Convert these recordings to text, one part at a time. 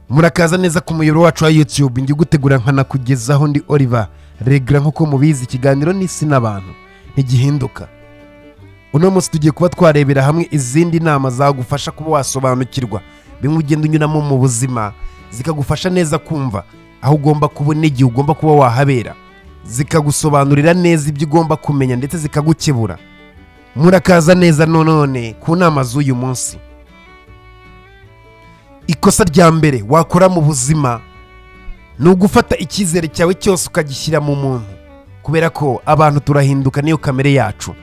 murakaza neza ku muyoboro wacu wa yutube njya nkanakugezaho ndi oliver regura nk'uko mubizi ikiganiro n'isi n'abantu ntigihinduka uno munsi tugiye kuba twarebera hamwe izindi nama zagufasha kuba wasobanukirwa bimwe ugenda unyuramo mu buzima zikagufasha neza kumva aho ugomba kubona igihe ugomba kuba wahabera zikagusobanurira neza ibyo ugomba kumenya ndetse zikagukebura murakaza neza none ku nama z'uyu munsi ikosa rya mbere wakora mu buzima ni ugufata icyizere cyawe cyose ukagishyira mu muntu kubera ko abantu turahinduka niyo kamere yacu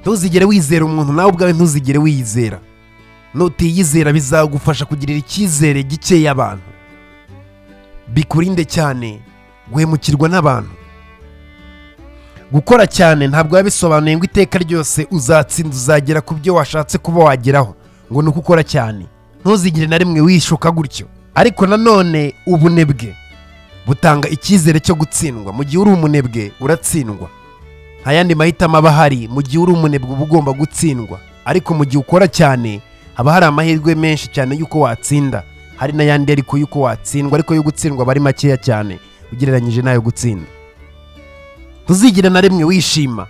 ntuzigere wizera umuntu nawe ubwawe ntuzigere wiyizera nutiyizera bizagufasha kugirira icyizere gikeya abantu bikurinde cyane guhemukirwa n'abantu gukora cyane ntabwo biba bisobanuye ngo iteka ryose uzatsinda uzagera ku byo washatse kuba wageraho ngo ni uko ukora cyane ntuzigire na rimwe wishuka gutyo ariko nanone ubunebwe butanga icyizere cyo gutsindwa mu gihe uri umunebwe uratsindwa nta yandi mahitamo aba ahari mu gihe uri umunebwe uba ugomba gutsindwa ariko mu gihe ukora cyane haba hari amahirwe menshi cyane y'uko watsinda hari n'ayandi ariko y'uko watsindwa ariko yo gutsindwa aba ari makeya cyane ugereranyije n'ayo gutsinda ntuzigire na rimwe wishima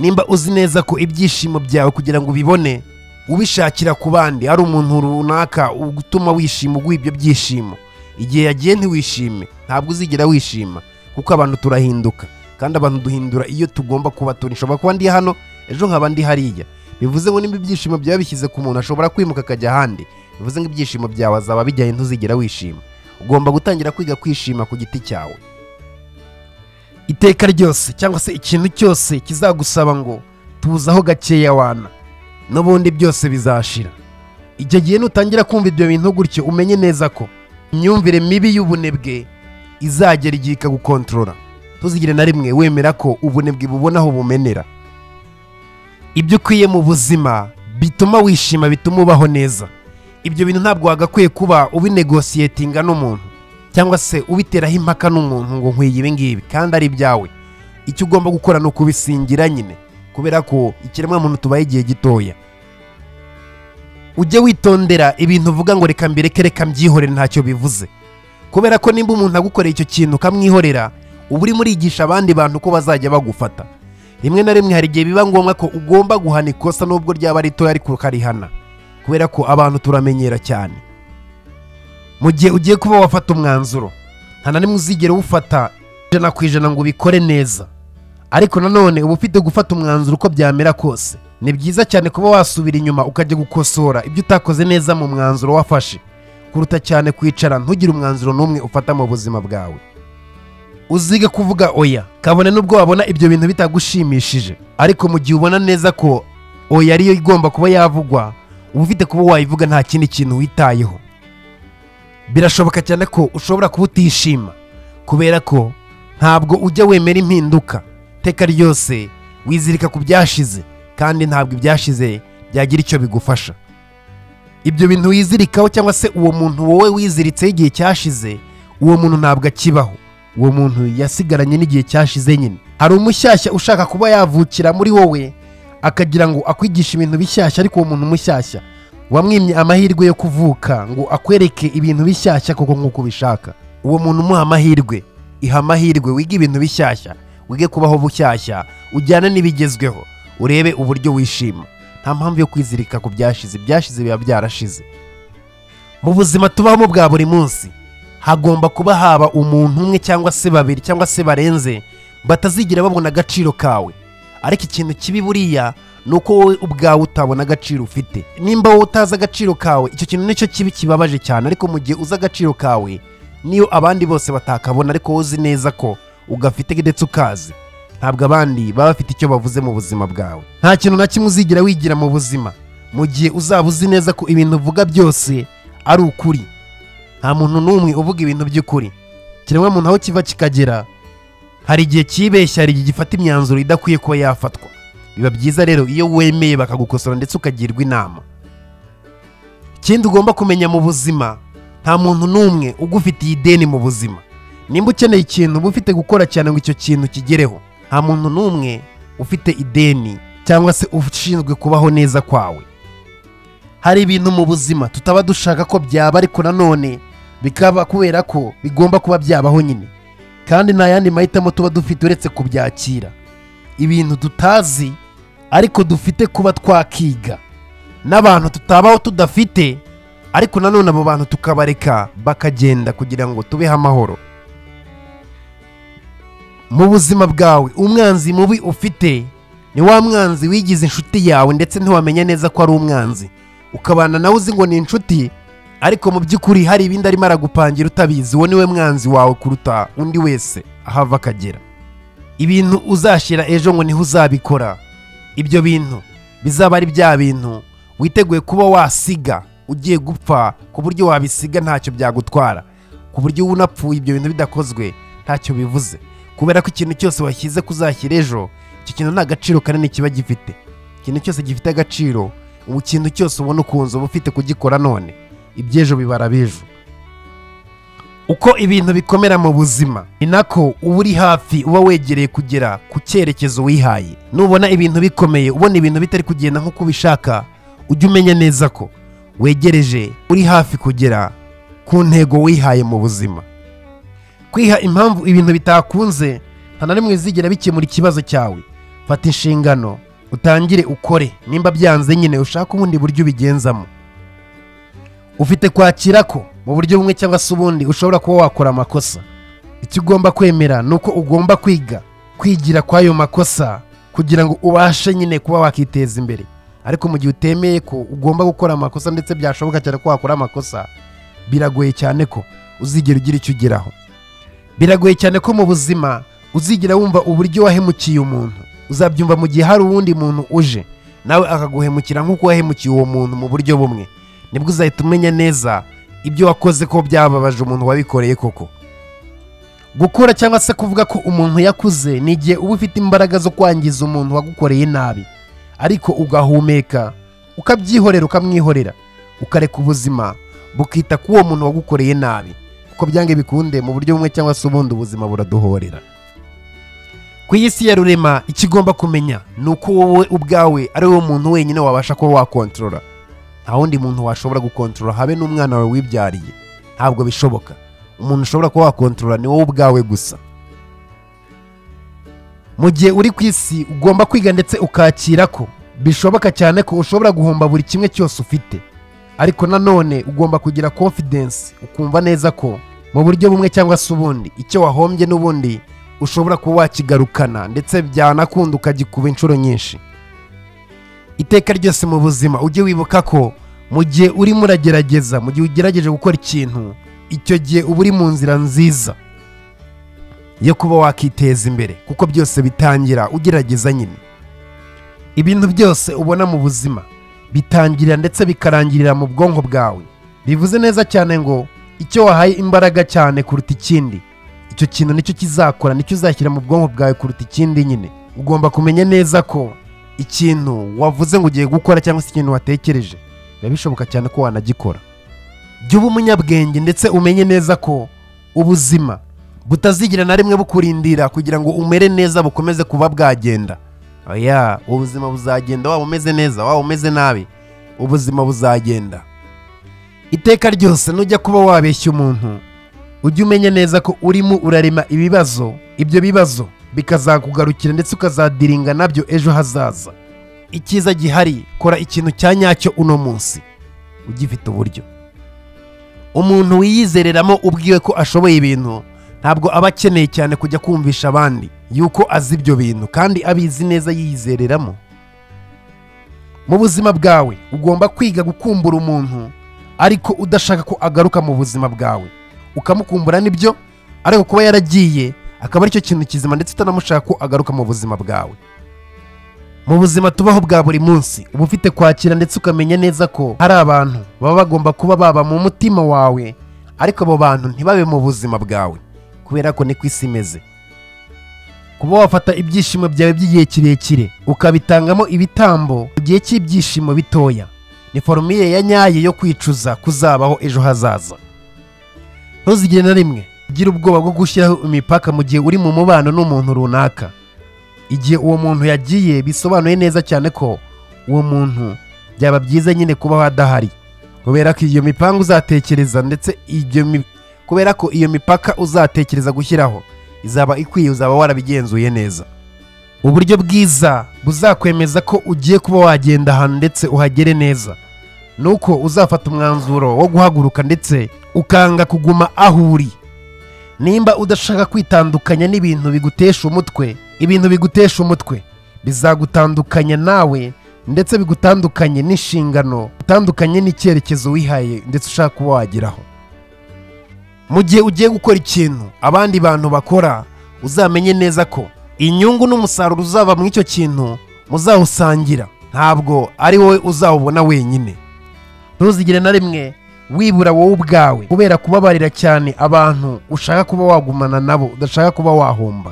nimba uzi neza ko ibyishimo byawe kugira ngo ubibone ubishakira ku bandi ari umuntu runaka utuma wishima uguha ibyo byishimo igihe yagiye ntiwishime ntabwo uzigera wishima kuko abantu turahinduka kandi abantu duhindura iyo tugomba kuba turi nshobora kuba ndi hano ejo nkaba ndi hariya bivuze ngo nimba ibyishimo byawe bishyize ku muntu ashobora kwimuka akajya ahandi bivuze ngo ibyishimo byawe azaba bijyanye ntuzigera wishima ugomba gutangira kwiga kwishima ku giti cyawe iteka ryose cyangwa se ikintu cyose kizagusaba ngo tuzaho gakeya wana n'ubundi byose bizashira icyo gihe nutangira kumva ibyo bintu gutyo umenye neza ko imyumvire mibi y'ubunebwe izagera igihe ikagukontorora ntuzigire na rimwe wemera ko ubunebwe bubonaho bumenera ibyo ukwiye mu buzima bituma wishima bituma ubaho neza ibyo bintu ntabwo wagakwiye kuba ubinegosiyetinga n'umuntu cyangwa se ubiteraho impaka n'umuntu ngo nkwiye ibi ngibi kandi ari ibyawe icyo ugomba gukora ni ukubisingira nyine kubera ko ikiremwamuntu tubaye igihe gitoya ujye witondera ibintu uvuga ngo reka mbireke reka mbyihorere ntacyo bivuze kubera ko nimba umuntu agukoreye icyo kintu ukamwihorera uba urimo urigisha abandi bantu ko bazajya bagufata rimwe na rimwe hari igihe biba ngombwa ko ugomba guhana ikosa n'ubwo ryaba ritoya ariko ukarihana kubera ko abantu turamenyera cyane mu gihe ugiye kuba wafata umwanzuro nta na rimwe uzigera uwufata ijana ku ijana ngo ubikore neza ariko nanone uba ufite gufata umwanzuro uko byamera kose ni byiza cyane kuba wasubira inyuma ukajya gukosora ibyo utakoze neza mu mwanzuro wafashe kuruta cyane kwicara ntugire umwanzuro n'umwe ufata mu buzima bwawe uzige kuvuga oya kabone n'ubwo wabona ibyo bintu bitagushimishije ariko mu gihe ubona neza ko oya ariyo igomba kuba yavugwa uba ufite kuba wayivuga nta kindi kintu witayeho birashoboka cyane ko ushobora kuba utishima kubera ko ntabwo ujya wemera impinduka iteka ryose wizirika ku byashize kandi ntabwo ibyashize byagira icyo bigufasha ibyo bintu wizirikaho cyangwa se uwo muntu wowe wiziritseho igihe cyashize uwo muntu ntabwo akibaho uwo muntu yasigaranye n'igihe cyashize nyine hari umushyashya ushaka kuba yavukira muri wowe akagira ngo akwigishe ibintu bishyashya ariko uwo muntu mushyashya wamwimye amahirwe yo kuvuka ngo akwereke ibintu bishyashya koko nk'uko ubishaka uwo muntu umuha amahirwe iha amahirwe wiga ibintu bishyashya wige kubaho bushyashya ujyane n'ibigezweho urebe uburyo wishima nta mpamvu yo kwizirika ku byashize ibyashize biba byarashize mu buzima tubamo bwa buri munsi hagomba kuba haba umuntu umwe cyangwa se babiri cyangwa se barenze batazigira babona agaciro kawe ariko ikintu kibi buriya ni uko wowe ubwawe utabona agaciro ufite nimba wowe utazi agaciro kawe icyo kintu nicyo kibi kibabaje cyane ariko mu gihe uzi agaciro kawe niyo abandi bose batakabona ariko wowe uzi neza ko ugafite ndetse ukazi ntabwo abandi baba bafite icyo bavuze mu buzima bwawe nta kintu na kimwe uzigira wigira mu buzima mu gihe uzaba uzi neza ko ibintu uvuga byose ari ukuri nta muntu n'umwe uvuga ibintu by'ukuri muntu aho kiva kikagera hari igihe kibeshya hari igihe gifata imyanzuro idakwiye kuba yafatwa biba byiza rero iyo wemeye bakagukosora ndetse ukagirwa inama ikindi ugomba kumenya mu buzima nta muntu n'umwe ugufitiye ideni mu buzima nimba ukeneye ikintu uba ufite gukora cyane ngo icyo kintu kigereho nta muntu n'umwe ufite ideni cyangwa se ushinzwe kubaho neza kwawe hari ibintu mu buzima tutaba dushaka ko byaba ariko nanone bikaba kubera ko bigomba kuba byabaho nyine kandi nta yandi mahitamo tuba dufite uretse kubyakira ibintu tutazi ariko dufite kuba twakiga n'abantu tutabaho tudafite ariko nanone abo bantu tukabareka bakagenda kugira ngo tubeho amahoro mu buzima bwawe umwanzi mubi ufite ni wa mwanzi wigize inshuti yawe ndetse ntiwamenya neza ko ari umwanzi ukabana nawe uzi ngo ni inshuti ariko mu by'ukuri hari ibindi arimo aragupangira utabizi uwo niwe mwanzi wawe kuruta undi wese aho ava akagera ibintu uzashyira ejo ngo niho uzabikora ibyo bintu bizaba ari bya bintu witeguye kuba wasiga ugiye gupfa ku buryo wabisiga ntacyo byagutwara ku buryo uba unapfuye ibyo bintu bidakozwe ntacyo bivuze kubera ko ikintu cyose washyize kuzashyira ejo icyo kintu nta gaciro kanini kiba gifite ikintu cyose gifite agaciro ubu kintu cyose ubona ukunze uba ufite kugikora none iby'ejo bibara b'ejo uko ibintu bikomera mu buzima ni nako uba uri hafi uba wegereye kugera ku cyerekezo wihaye nubona ibintu bikomeye ubona ibintu bitari kugenda nk'uko ubishaka ujye umenya neza ko wegereje uri hafi kugera ku ntego wihaye mu buzima kwiha impamvu ibintu bitakunze nta na rimwe bizigera bikemura ikibazo cyawe fata inshingano utangire ukore nimba byanze nyine ushaka ubundi buryo ubigenzamo ufite kwakira ko mu buryo bumwe cyangwa se ubundi ushobora kuba wakora amakosa icyo ugomba kwemera ni uko ugomba kwiga kwigira kw'ayo makosa kugira ngo ubashe nyine kuba wakiteza imbere ariko mu gihe utemeye ko ugomba gukora amakosa ndetse byashoboka cyane ko wakora amakosa biragoye cyane ko uzigera ugira icyo ugeraho biragoye cyane ko mu buzima uzigira wumva uburyo wahemukiye umuntu uzabyumva mu gihe hari uwundi muntu uje nawe akaguhemukira nk'uko wahemukiye uwo muntu mu buryo bumwe nibwo uzahita umenya neza ibyo wakoze ko byababaje umuntu wabikoreye koko gukora cyangwa se kuvuga ko umuntu yakuze ni igihe uba ufite imbaraga zo kwangiza umuntu wagukoreye nabi ariko ugahumeka ukabyihorera ukamwihorera ukareka ubuzima bukita ku uwo muntu wagukoreye nabi kuko byange bikunde mu buryo bumwe cyangwa se ubundi ubuzima buraduhorera ku isi ya rurema icyo ugomba kumenya ni uko wowe ubwawe ari wowe muntu wenyine wabasha kuba wakontorora nta wundi muntu washobora gukontorora habe n'umwana wawe wibyariye ntabwo bishoboka umuntu ushobora kuba wakontorora ni wowe ubwawe gusa mu gihe uri ku isi ugomba kwiga ndetse ukakira ko bishoboka cyane ko ushobora guhomba buri kimwe cyose ufite ariko nanone ugomba kugira confidence ukumva neza ko mu buryo bumwe cyangwa se ubundi icyo wahombye n'ubundi ushobora kuba wakigarukana ndetse byanakunda ukagikuba inshuro nyinshi iteka ryose mu buzima ujye wibuka ko mu gihe urimo uragerageza mu gihe ugerageje gukora ikintu icyo gihe uba uri mu nzira nziza yo kuba wakiteza imbere kuko byose bitangira ugerageza nyine ibintu byose ubona mu buzima bitangira ndetse bikarangirira mu bwonko bwawe bivuze neza cyane ngo icyo wahaye imbaraga cyane kuruta ikindi icyo kintu nicyo kizakora nicyo uzashyira mu bwonko bwawe kuruta ikindi nyine ugomba kumenya neza ko ikintu wavuze ngo ugiye gukora cyangwa se ikintu watekereje biba bishoboka cyane ko wanagikora jya uba umunyabwenge ndetse umenye neza ko ubuzima butazigira na rimwe bukurindira kugira ngo umere neza bukomeze kuba bwagenda oya ubuzima buzagenda waba umeze neza waba umeze nabi ubuzima buzagenda iteka ryose nujya kuba wabeshya umuntu ujye umenya neza ko urimo urarema ibibazo ibyo bibazo bikazakugarukira ndetse ukazadiringa nabyo ejo hazaza icyiza gihari kora ikintu cya nyacyo uno munsi ugifite uburyo umuntu wiyizereramo ubwiwe ko ashoboye ibintu ntabwo aba akeneye cyane kujya kumvisha abandi yuko azi ibyo bintu kandi abizi neza yiyizereramo mu buzima bwawe ugomba kwiga gukumbura umuntu ariko udashaka ko agaruka mu buzima bwawe ukamukumbura nibyo ariko kuba yaragiye akaba aricyo kintu kizima ndetse utanamushaka ko agaruka mu buzima bwawe mu buzima tubaho bwa buri munsi uba ufite kwakira ndetse ukamenya neza ko hari abantu baba bagomba kuba baba mu mutima wawe ariko abo bantu ntibabe mu buzima bwawe kubera ko niko isi imeze kuba wafata ibyishimo byawe by'igihe kirekire ukabitangamo ibitambo mu gihe cy'ibyishimo bitoya ni forumire ya nyayo yo kwicuza kuzabaho ejo hazaza ntuzigire na rimwe ugira ubwoba bwo gushyiraho imipaka mu gihe uri mu mubano n'umuntu runaka igihe uwo muntu yagiye bisobanuye neza cyane ko uwo muntu byaba byiza nyine kuba adahari kubera ko iyo mipanga uzatekereza ndetse ibyo mi- kubera ko iyo mipaka uzatekereza gushyiraho izaba ikwiye uzaba warabigenzuye neza uburyo bwiza buzakwemeza ko ugiye kuba wagenda ahantu ndetse uhagere neza nuko uzafata umwanzuro wo guhaguruka ndetse ukanga kuguma aho uri nimba udashaka kwitandukanya n'ibintu bigutesha umutwe ibintu bigutesha umutwe bizagutandukanya nawe ndetse bigutandukanye n'inshingano utandukanye n'icyerekezo wihaye ndetse ushaka kuba wageraho mu gihe ugiye gukora ikintu abandi bantu bakora uzamenye neza ko inyungu n'umusaruro uzava mu icyo kintu muzawusangira ntabwo ari wowe uzawubona wenyine ntuzigire na rimwe wibura wowe ubwawe kubera kubabarira cyane abantu ushaka kuba wagumana nabo udashaka kuba wahomba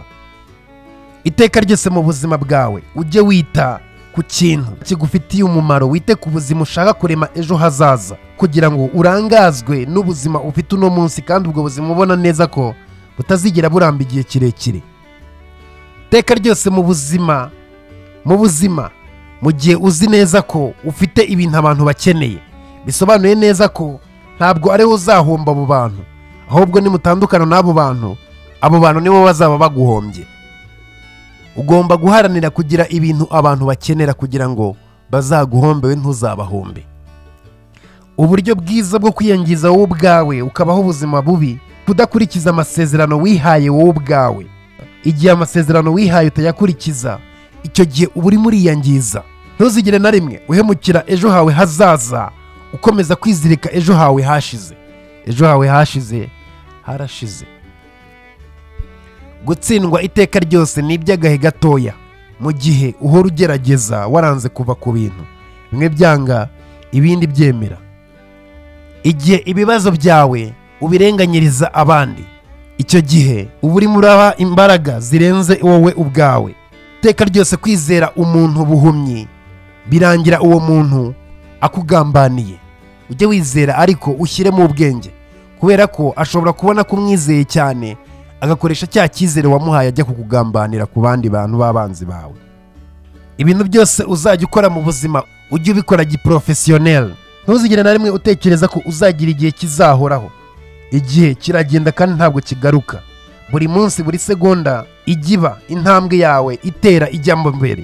iteka ryose mu buzima bwawe ujye wita ku kintu kigufitiye umumaro wite ku buzima ushaka kurema ejo hazaza kugira ngo urangazwe n'ubuzima ufite uno munsi kandi ubwo buzima ubona neza ko butazigera buramba igihe kirekire iteka ryose mu buzima mu buzima mu gihe uzi neza ko ufite ibintu abantu bakeneye bisobanuye neza ko ntabwo ari wowe uzahomba abo bantu ahubwo nimutandukana n'abo bantu abo bantu nibo bazaba baguhombye ugomba guharanira kugira ibintu abantu bakenera kugira ngo bazaguhombewe ntuzabahombe uburyo bwiza bwo kwiyangiza wowe ubwawe ukabaho ubuzima bubi kudakurikiza amasezerano wihaye wowe ubwawe igihe amasezerano wihaye utayakurikiza icyo gihe uba urimo uriyangiza ntuzigire na rimwe uhemukira ejo hawe hazaza ukomeza kwizirika ejo hawe hashize ejo hawe hashize harashize gutsindwa iteka ryose ni iby'agahe gatoya mu gihe uhora ugerageza waranze kuva ku bintu bimwe byanga ibindi byemera igihe ibibazo byawe ubirenganyiriza abandi icyo gihe uba urimo uraha imbaraga zirenze wowe ubwawe iteka ryose kwizera umuntu buhumyi birangira uwo muntu akugambaniye ujye wizera ariko ushyiremo ubwenge kubera ko ashobora kubona ko umwizeye cyane agakoresha cya cyizere wamuhaye ajya kukugambanira ku bandi bantu b'abanzi bawe ibintu byose uzajya ukora mu buzima ujye ubikora giporofesiyoneri ntuzigire na rimwe utekereza ko uzagira igihe kizahoraho igihe kiragenda kandi ntabwo kigaruka buri munsi buri segonda ijya iba intambwe yawe itera ijya mu mbere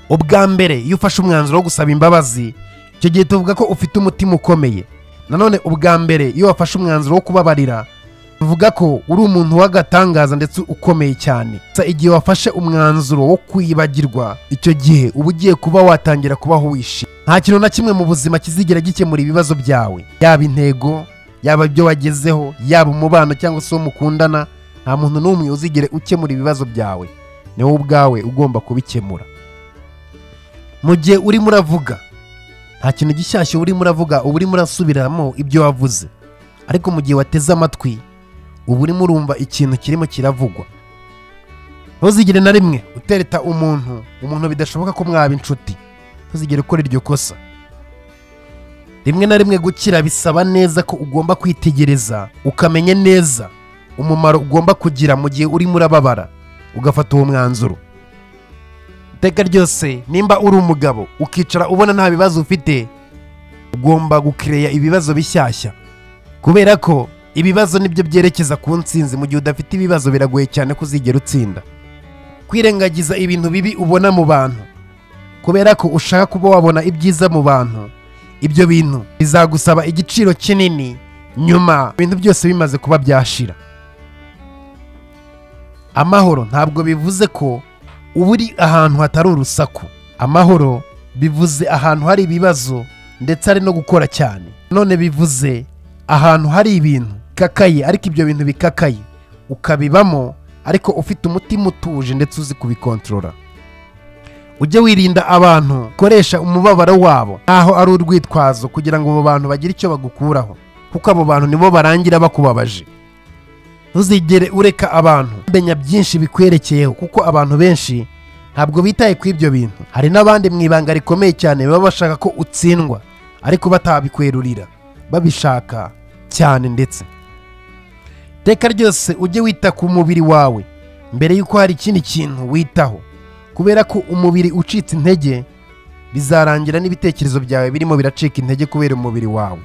ubwa mbere iyo ufashe umwanzuro wo gusaba imbabazi icyo gihe tuvuga ko ufite umutima ukomeye nanone ubwa mbere iyo wafashe umwanzuro wo kubabarira tuvuga ko uri umuntu w'agatangaza ndetse ukomeye cyane Gusa igihe wafashe umwanzuro wo kwibagirwa icyo gihe uba ugiye kuba watangira kubaho wishimye nta kintu na kimwe mu buzima kizigera gikemura ibibazo byawe yaba intego yaba ibyo wagezeho yaba umubano cyangwa se uwo mukundana nta muntu n'umwe uzigere ukemura ibibazo byawe ni wowe ubwawe ugomba kubikemura mu gihe urimo uravuga nta kintu gishyashya urimo uravuga uba urimo urasubiramo ibyo wavuze ariko mu gihe wateze amatwi uba urimo urumva ikintu kirimo kiravugwa ntuzigire na rimwe utereta umuntu umuntu bidashoboka ko mwaba inshuti ntuzigere ukora iryo kosa rimwe na rimwe gukira bisaba neza ko ugomba kwitegereza ukamenya neza umumaro ugomba kugira mu gihe urimo urababara ugafata uwo mwanzuro iteka ryose nimba uri umugabo ukicara ubona nta bibazo ufite ugomba gukireya ibibazo bishyashya kubera ko ibibazo nibyo byerekeza ku nsinzi mu gihe udafite ibibazo biragoye cyane ko uzigera utsinda kwirengagiza ibintu bibi ubona mu bantu kubera ko ushaka kuba wabona ibyiza mu bantu ibyo bintu bizagusaba igiciro kinini nyuma ibintu byose bimaze kuba byashira amahoro ntabwo bivuze ko uba uri ahantu hatari urusaku amahoro bivuze ahantu hari ibibazo ndetse hari no gukora cyane none bivuze ahantu hari ibintu bikakaye ariko ibyo bintu bikakaye ukabibamo ariko ufite umutima utuje ndetse uzi kubikontorora ujye wirinda abantu ukoresha umubabaro wabo nkaho ari urwitwazo kugira ngo abo bantu bagire icyo bagukuraho kuko abo bantu nibo barangira bakubabaje ntuzigere ureka abantu menya byinshi bikwerekeyeho kuko abantu benshi ntabwo bitaye ku ibyo bintu hari n'abandi mu ibanga rikomeye cyane baba bashaka ko utsindwa ariko batabikwerurira babishaka cyane ndetse iteka ryose ujye wita ku mubiri wawe mbere y'uko hari ikindi kintu witaho kubera ko umubiri ucitse intege bizarangira n'ibitekerezo byawe birimo biracika intege kubera umubiri wawe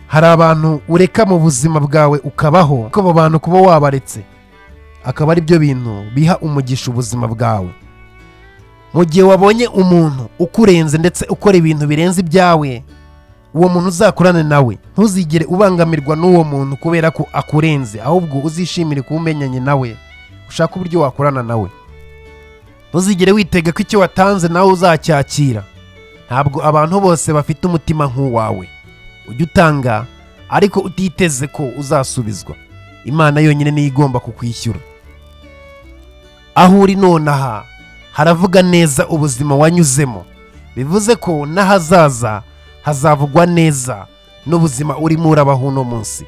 hari abantu ureka mu buzima bwawe ukabaho kuko abo bantu kuba wabaretse akaba ari byo bintu biha umugisha ubuzima bwawe mu gihe wabonye umuntu ukurenze ndetse ukora ibintu birenze ibyawe uwo muntu uzakorane nawe ntuzigere ubangamirwa n'uwo muntu kubera ko akurenze ahubwo uzishimire kuba umenyanye nawe ushake uburyo wakorana nawe ntuzigere witega ko icyo watanze nawe uzacyakira ntabwo abantu bose bafite umutima nk'uwawe ujye utanga ariko utiteze ko uzasubizwa imana yonyine niyo igomba kukwishyura aho uri nonaha haravuga neza ubuzima wanyuzemo bivuze ko n'ahazaza hazavugwa neza n'ubuzima urimo urabaho uno munsi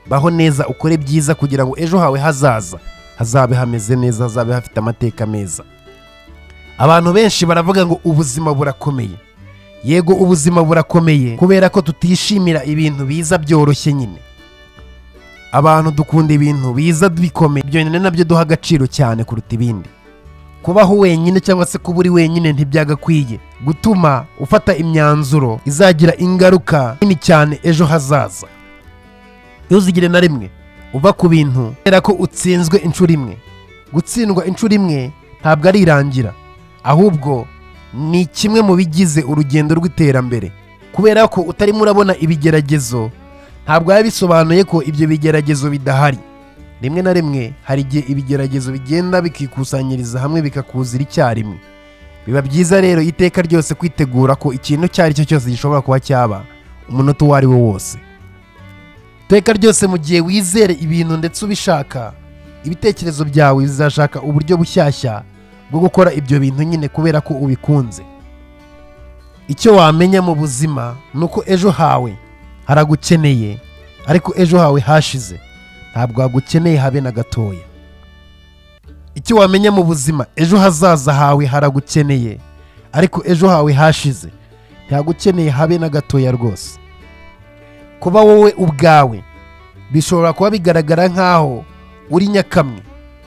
baho neza ukore byiza kugira ngo ejo hawe hazaza hazabe hameze neza hazabe hafite amateka meza abantu benshi baravuga ngo ubuzima burakomeye yego ubuzima burakomeye kubera ko tutishimira ibintu biza byoroshye nyine abantu dukunda ibintu biza bikomeye ibyo nyine nabyo duha agaciro cyane kuruta ibindi kubaho wenyine cyangwa se kuba uri wenyine ntibyagakwiye gutuma ufata imyanzuro izagira ingaruka nini cyane ejo hazaza ntuzigire na rimwe uva ku bintu kubera ko utsinzwe inshuro imwe gutsindwa inshuro imwe ntabwo ari irangira ahubwo ni kimwe mu bigize urugendo rw'iterambere kubera ko utarimo urabona ibigeragezo ntabwo biba bisobanuye ko ibyo bigeragezo bidahari rimwe na rimwe hari igihe ibigeragezo bigenda bikikusanyiriza hamwe bikakuzira icyarimwe biba byiza rero iteka ryose kwitegura ko ikintu icyo ari cyo cyose gishobora kuba cyaba umunota uwo ari wo wose iteka ryose mu gihe wizere ibintu ndetse ubishaka ibitekerezo byawe bizashaka uburyo bushyashya bwo gukora ibyo bintu nyine kubera ko ubikunze icyo wamenya mu buzima ni uko ejo hawe haragukeneye ariko ejo hawe hashize ntabwo hagukeneye habe na gatoya icyo wamenya mu buzima ejo hazaza hawe haragukeneye ariko ejo hawe hashize ntihagukeneye habe na gatoya rwose kuba wowe ubwawe bishobora kuba bigaragara nk'aho uri nyakamwe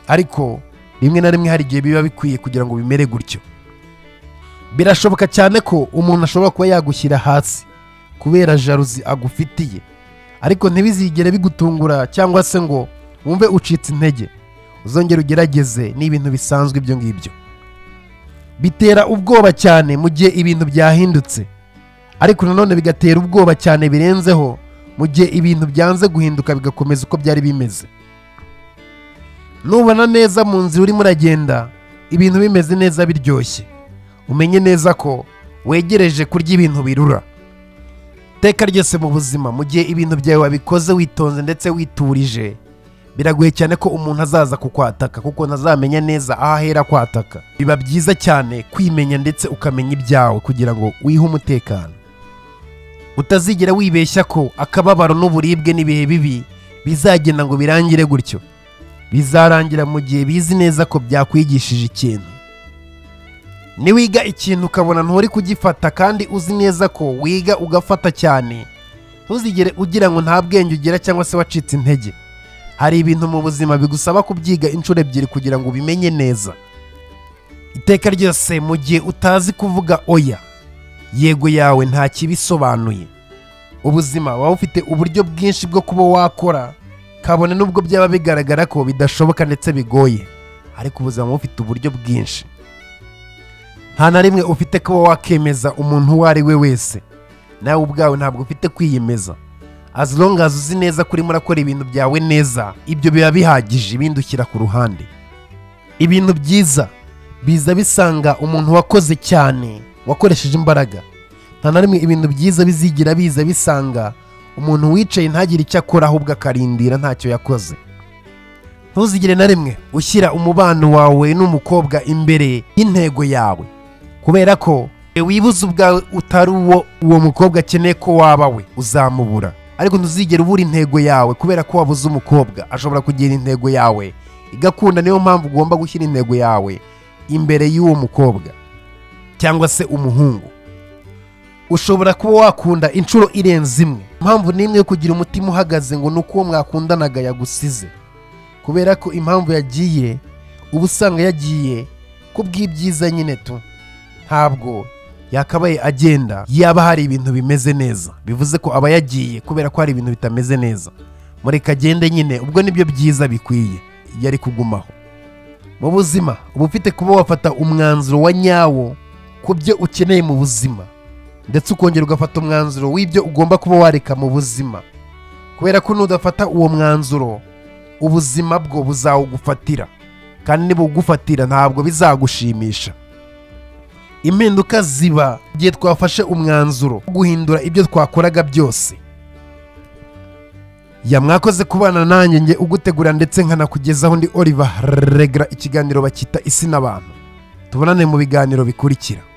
ariko rimwe na rimwe hari igihe biba bikwiye kugira ngo bimere gutyo birashoboka cyane ko umuntu ashobora kuba yagushyira hasi kubera jaruzi agufitiye ariko ntibizigere bigutungura cyangwa se ngo wumve ucitse intege uzongera ugerageze n'ibintu bisanzwe ibyo ngibyo bitera ubwoba cyane mu gihe ibintu byahindutse ariko nanone bigatera ubwoba cyane birenzeho mu gihe ibintu byanze guhinduka bigakomeza uko byari bimeze nubona neza mu nzira urimo uragenda ibintu bimeze neza biryoshye umenye neza ko wegereje kurya ibintu birura iteka ryose mu buzima mu gihe ibintu byawe wabikoze witonze ndetse witurije biragoye cyane ko umuntu azaza kukwataka kuko ntazamenya neza aho ahera kwataka biba byiza cyane kwimenya ndetse ukamenya ibyawe kugira ngo wihe umutekano utazigera wibeshya ko akababaro n'uburibwe n'ibihe bibi bizagenda ngo birangire gutyo bizarangira mu gihe bizi neza ko byakwigishije ikintu niwiga ikintu ukabona nturi kugifata kandi uzi neza ko wiga ugafata cyane ntuzigere ugira ngo nta bwenge ugira cyangwa se wacitse intege hari ibintu mu buzima bigusaba kubyiga inshuro ebyiri kugira ngo ubimenye neza iteka ryose mu gihe utazi kuvuga oya yego yawe nta kibisobanuye ubuzima waba ufite uburyo bwinshi bwo kuba wakora kabone n'ubwo byaba bigaragara ko bidashoboka ndetse bigoye ariko ubuzima buba bufite uburyo bwinshi nta na rimwe ufite kuba wakemeza umuntu uwo ari we wese nawe ubwawe ntabwo ufite kwiyemeza as long as uzi neza ko urimo urakora ibintu byawe neza ibyo biba bihagije ibindi ushyira ku ruhande ibintu byiza biza bisanga umuntu wakoze cyane wakoresheje imbaraga nta na rimwe ibintu byiza bizigira biza bisanga umuntu wicaye ntagire icyo akora ahubwo akarindira ntacyo yakoze ntuzigire na rimwe ushyira umubano wawe n'umukobwa imbere y'intego yawe kubera ko wibuze ubwawe utari uwo uwo mukobwa akeneye ko waba we uzamubura ariko ntuzigere ubura intego yawe kubera ko wabuze umukobwa ashobora kugira intego yawe igakunda niyo mpamvu ugomba gushyira intego yawe imbere y'uwo mukobwa cyangwa se umuhungu ushobora kuba wakunda inshuro irenze imwe impamvu n'imwe yo kugira umutima uhagaze ngo ni uko uwo mwakundanaga yagusize kubera ko impamvu yagiye uba usanga yagiye kubw'ibyiza nyine tu ntabwo yakabaye agenda yaba hari ibintu bimeze neza bivuze ko aba yagiye kubera ko hari ibintu bitameze neza mureka agende nyine ubwo nibyo byiza bikwiye iyo ari kugumaho mu buzima uba ufite kuba wafata umwanzuro wa nyawo ku byo ukeneye mu buzima ndetse ukongera ugafata umwanzuro w'ibyo ugomba kuba wareka mu buzima kubera ko nudafata uwo mwanzuro ubuzima bwo buzawugufatira kandi nibugufatira ntabwo bizagushimisha impinduka ziba igihe twafashe umwanzuro wo guhindura ibyo twakoraga byose ya mwakoze kubana nanjye nge ugutegura ndetse nkanakugezaho ndi Oliver Regra ikiganiro bakita isi n'abantu tubonane mu biganiro bikurikira